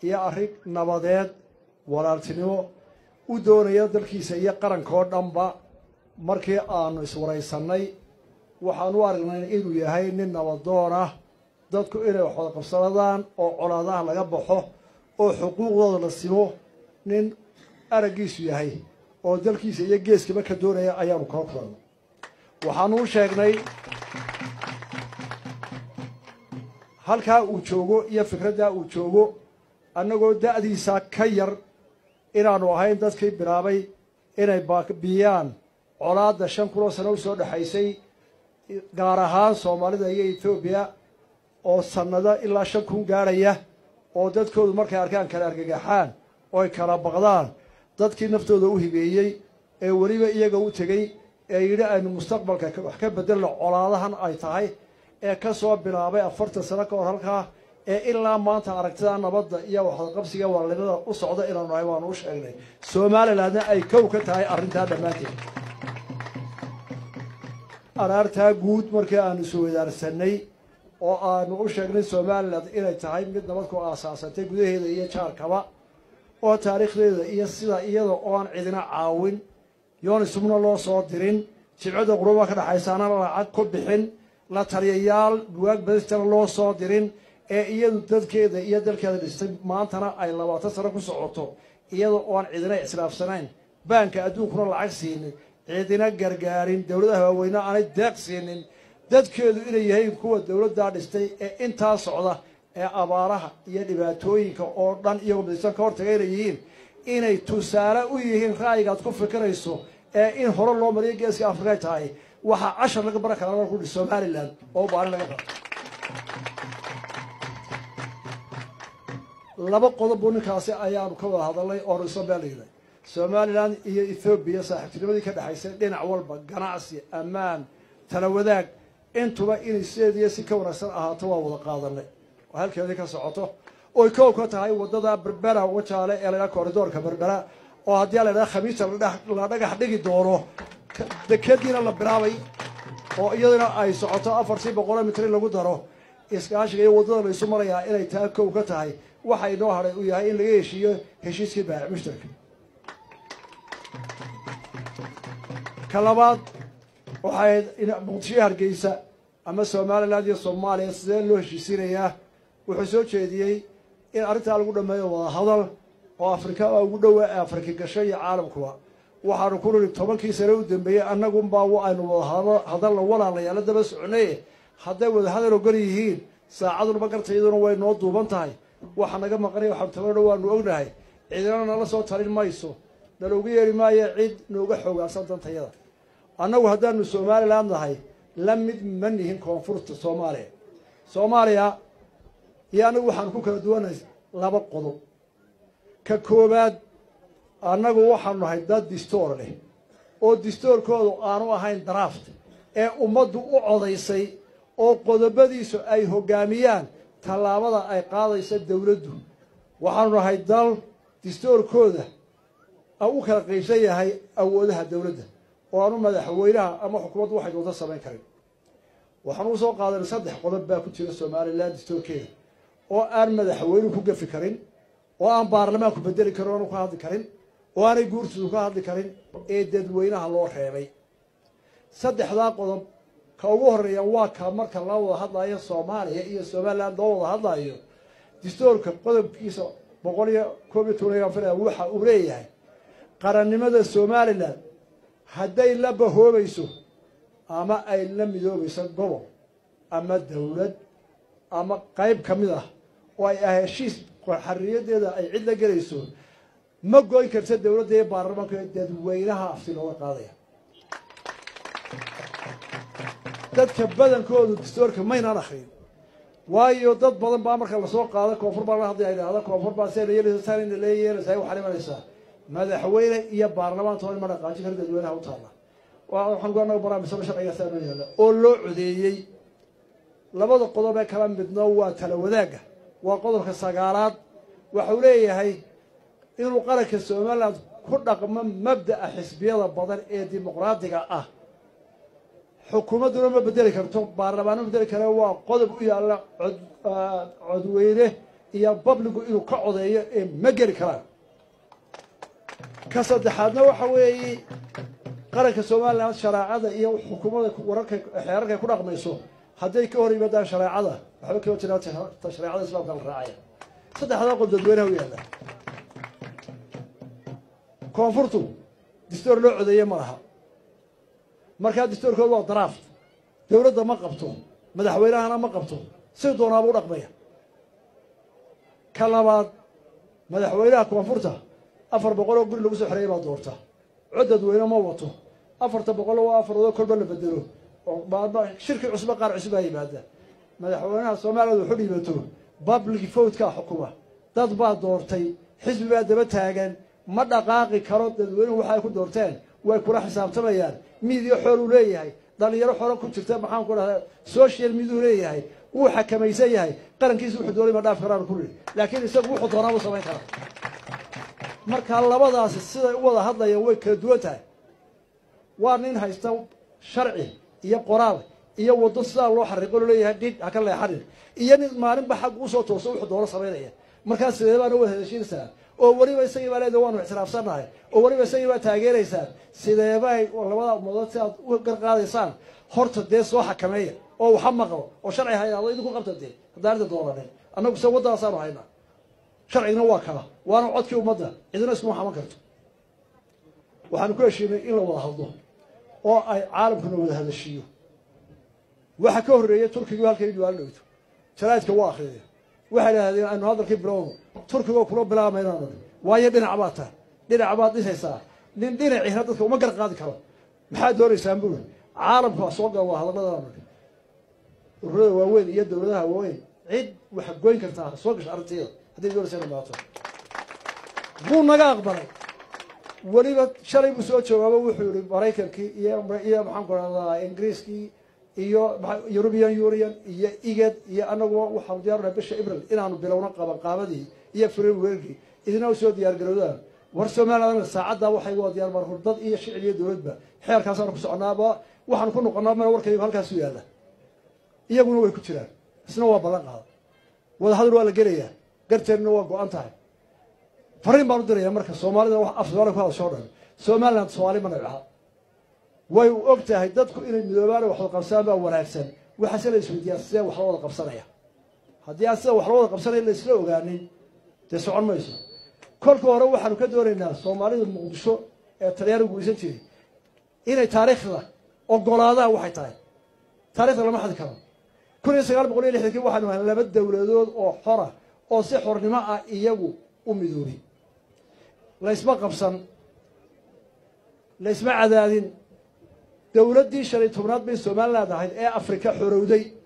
iyo arrin nabadeed walaaltinimo u doonaya dalkiisa iyo qaranka oo dhanba markii aanu iswaraysannay waxaan u aragnay inuu yahay nin nabadoon ah dadku inay wax wada qabsadadaan oo colaadaha laga baxo oo xuquuqdooda la simo nin araggiisu yahay oo dalkiisa iyo geeskaba ka doonaya ayaanu kala kulanay waxaanu u sheegnay halkaa uu joogo iyo fikraddaa uu joogo annagoo da'diisa ka yar inaanu ahayn dadkii bilaabay inay biyaan colaadda shan kunoo sano u soo dhexaysay gaar ahaan soomaalida iyo etoobiya oo sannado ilaa shan kun gaadhaya oo dadkoodu markay arkaan kala argagaxaan oo ay kala baqdaan dadkii naftooda u hibeeyey ee weliba iyaga u tegey ee yidhi aynu mustaqbalka wax ka bedelno colaadahan ay tahay ee ka soo bilaabay afartan sano ka hor halkaa ee ilaa maanta aragtida nabadda iyo waxdaqabsiga walaalnimada u socda inaanu nahay waanu u sheegnay somalilandna ay kow ka tahay arrintaa dhammaanteed araartaa guud markii aanu iswadaarsanay oo aanu u sheegnay somalilan inay tahay mid nabad ku aasaasantay gudaheeda iyo jaarkaba oo taariikhdeeda iyo sida iyada ooan cidina caawin yoonisubna loo soo dirin jibcadda quruba ka dhexaysaana lacag ku bixin la taliyayaal bugaag badistana loo soo dirin ee iyadu dadkeeda iyo dalkeeda dhistay maantana ay labaatan sano ku socoto iyada ooan cidina islaafsanayn baanka adduunkuna lacag siinin cidina gargaarin dowladaha waaweyne aanay deeq siinin dadkeedu inay yahayn kuwa dowladdaa dhistay ee intaa socda ee abaaraha iyo dhibaatooyinka oo dhan iyagoo midaysan ka hortaga inay yihiin inay tusaale u yihiin ra'yigaad ku fikirayso ee in hore loo mariyo geeska afrika tahay waxaa cashar laga baran karaa markuu dhi somalilan oo baalin laga baro laba qodob buu ninkaasi ayaanu ka wada hadalnay oonu isla meel dhignay somalilan iyo ethoobiya saaxiibtinimadii ka dhexaysay dhinac walba ganacsi ammaan tala wadaag intuba inay sideediyo si ka wanaagsan ahaato waa wada qaadanay oo halkeedii ka socoto oy kow ka tahay waddada berbera wajaale ee laydhaha koridoorka berbera oo haddii a laydhaha khamiista la dhagax dhigi doono dekadiina la bilaabay oo iyaduna ay socoto afartii boqolo mitr in lagu daro iskaashiga iyo waddada laysu marayaa inay taa kow ka tahay waxa inoo hadhay uu yahay in laga heshiiyo heshiiskii baac mushtarka ka labaad waxay muqdisho hargeysa ama somaliland iyo soomaaliya sidee loo heshiisiinayaa wuxuu soo jeediyey in arrintaa lagu dhameeyo wada hadal oo afrika ugu dhowa ee afrika gasho iyo caalamkuba waxaanu ku niri tobankii sane u dambeeyey annagunbaa aynu wada hadalna walaalayaala daba soconaye hadday wada hadal ogon yihiin saacadunba garta iyaduna way noo duuban tahay waxa naga maqanay waxabtabadha waanu ognahay cidina nala soo talin mayso naloogu yeeri maayo cid nooga xoogaansan dantayada annagu haddaanu somaliland nahay la mid ma nihin koonfurta soomaaliya soomaaliya iyo annagu waxaanu ku kala duwanay laba qodob ka koowaad annagu waxaanu nahay dad distoor leh oo distoorkoodu aanu ahayn draft ee ummaddu u codaysay oo qodobadiisu ay hoggaamiyaan tallaabada ay qaadaysa dowladdu waxaanu nahay dal distoorkooda u kala qaybsan yahay awoodaha dowladda oo aanu madaxweynaha ama xukuumaddu waxay doonta samayn karin waxaanu usoo qaadanay saddex qodob baa ku jira somalilan distoorkeeda oo aan madaxweynuhu ku gafi karin oo aan baarlamaanku bedeli karin oanu ka hadli karin oo aanay guurtiisu ka hadli karin ee dadweynaha loo reebay saddexdaa qodob ka ugu horeeya waa ka marka la wada hadlayo soomaaliya iyo somaliland loo wada hadlayo distoorka qodobkiisa boqol iyo koob iyo toban fil waxa uu leeyahay qarannimada somalilan hadday la bahoobayso ama ay la midoobayso gobol ama dowlad ama qayb ka mid ah oo ay ah heshiis xariyadeeda ay cid la gelayso ma goyn karta dowladda iyo baarlamaanka dadweynaha afti looga qaadaya dadka badankoodu distoorka maynaan akrin waayo dad badan baa marka lasoo qaado koonfur baa la hadlaya idhahda koonfur baa see la yeelaysa saan la yeelaysa waxaa imanaysaa madaxweyne iyo baarlamaanta hor ma dhaqaajin kara dadweynaha u taalla waxaan anaga barnaamijsaba sharcigaasa noo yaalla oo loo codeeyey labada qodob ee kala midno waa tala wadaagga waa qodobka sagaalaad waxau leeyahay inuu qaranka somaliland ku dhaqmo mabda'a xisbiyada badan ee dimuqraadiga ah xukuumadduna ma bedeli karto baarlamaanma bedeli kare waa qodob u yaalla cod codweyne iyo babligu inuu ka codeeyo ee ma geli karaan ka saddexaadna waxa weeye qaranka somalilan shareecada iyo xukuumada wararka xeerarkay ku dhaqmayso hadday ka hor yimaadaan shareecada waxba kama jiraan ta shareecada islaamka la raacaya saddexdaa qodob dadweynaha u yaalla koonfurtu distoor loo codeeye ma laha markaa distoorkooda waa daraft dowladda ma qabto madaxweynahana ma qabto si doonaaba u dhaqmaya ka labaad madaxweynaha koonfurta afar boqol oo guri lagu soo xereeyay baa doorta cod dadweyne ma wato afarta boqol waa afaroodoo kolba la bedelo oo shirki cusba qaar cusbaa yimaada madaxweynaha soomaaliyad wuxu dhiibato public votekaa xukuma dad baa doortay xisbi baa daba taagan ma dhaqaaqi karo dadweynuhu waxay ku doorteen way kula xisaabtamayaan miidiya xooluu leeyahay dhalinyaro xoolo ku jirta maxaan ku dhahdaa social miduu leeyahay wuu xakamaysan yahay qarankiisa wuxuu doonay ma dhaaf karaan ku rii laakiin isagu wuxuu doonaa buu samayn karaa marka labadaasi siday u wada hadlayaan way kala duwan tahay waa nin haysta sharci iyo qoraal iyo waddo sidaa loo xariiqo loo leeyahay dhidh ha ka leexanin iyo nin maalinba xag usoo tooso wuxuu doono samaynaya markaas sidee baana wada heshiinaysaa oo weliba isagii baa leeda waanu ixtiraafsannahay oo weliba isagii baa taageeraysaan sideebay labada ummadood si aad u garqaadaysaan horta dee soo xakameeya oo waxa maqlo oo sharci haynaado idinku qabta dee haddaan arda doonanin annagu se waddadaasaanu haynaa sharcigna waa kala waana codkii ummadda cidina iskuma xaman karto waxaanu ku heshiinay in la wada hadlo oo ay caalamkuna wada hadashiiyo waxa ka horreeyay turkigu halkay diwaalo dhowto jaraa'idka waa akhriyay waxay idhahdeen aynu hadalkii bilowno turkigo kula bilaamaynaanu waayo dhinac baad tahay dhinac baad dhisaysaa nin dhinaciina dadka uma gar qaadi karo maxaad doonaysaan buuri caalamku soo gala waa hadalladanu ururada waaweyn iyo dowladaha waaweyn cid waxa goyn kartaa soo gasha arrinteeda hadday doonaysa ina maato wuu naga aqbalay weliba shalay buu soo joogaaba wuxuu yihi maraykankii iyo iyo maxaan ku rahdaa ingiriiskii iyo european union iyo igad iyo anaguba waxaanu diyaarnahay bisha april inaanu bilowno qabanqaabadii iyo frameworkii idina u soo diyaar garowdaan war somaliland saacaddaa waxay waa diyaar marku dad iyo shicib iyo dowladba xeerkaasaanu ku soconaaba waxaanu ku noqonaa meel warkaygu halkaasu yaalla iyaguna way ku jiraan isna waa ballan qaada wadahadal waa la gelayaa garteedna waa go-an tahay fariin baan u dirayaa marka soomaalida wax af soomaaliya ku hadasho o dhan somaliland soomaali ma nabcaha way u og tahay dadku inay midoobaan wax wada qabsadaan baa wanaagsan waxaase la isweydiiyaa sidee wax la wada qabsanaya haddii aan sida wax la wada qabsanaya la isla ogaanin dee socon mayso kolka hore waxaanu ka doonaynaa soomaalida muqdisho ee talyaanigu guysan jiray inay taariikhda ogolaadaan waxay tahay taarikhda lama xadi karo kun iyo sagaal boqol iyo lixdankii waxaanu ahay laba dowladood oo xora oo si xornimo ah iyagu u midoobay laysma qabsan laysma cadaadin dowladdii shan iyo tobnaad bay somaliland ahayd ee afrika xorowday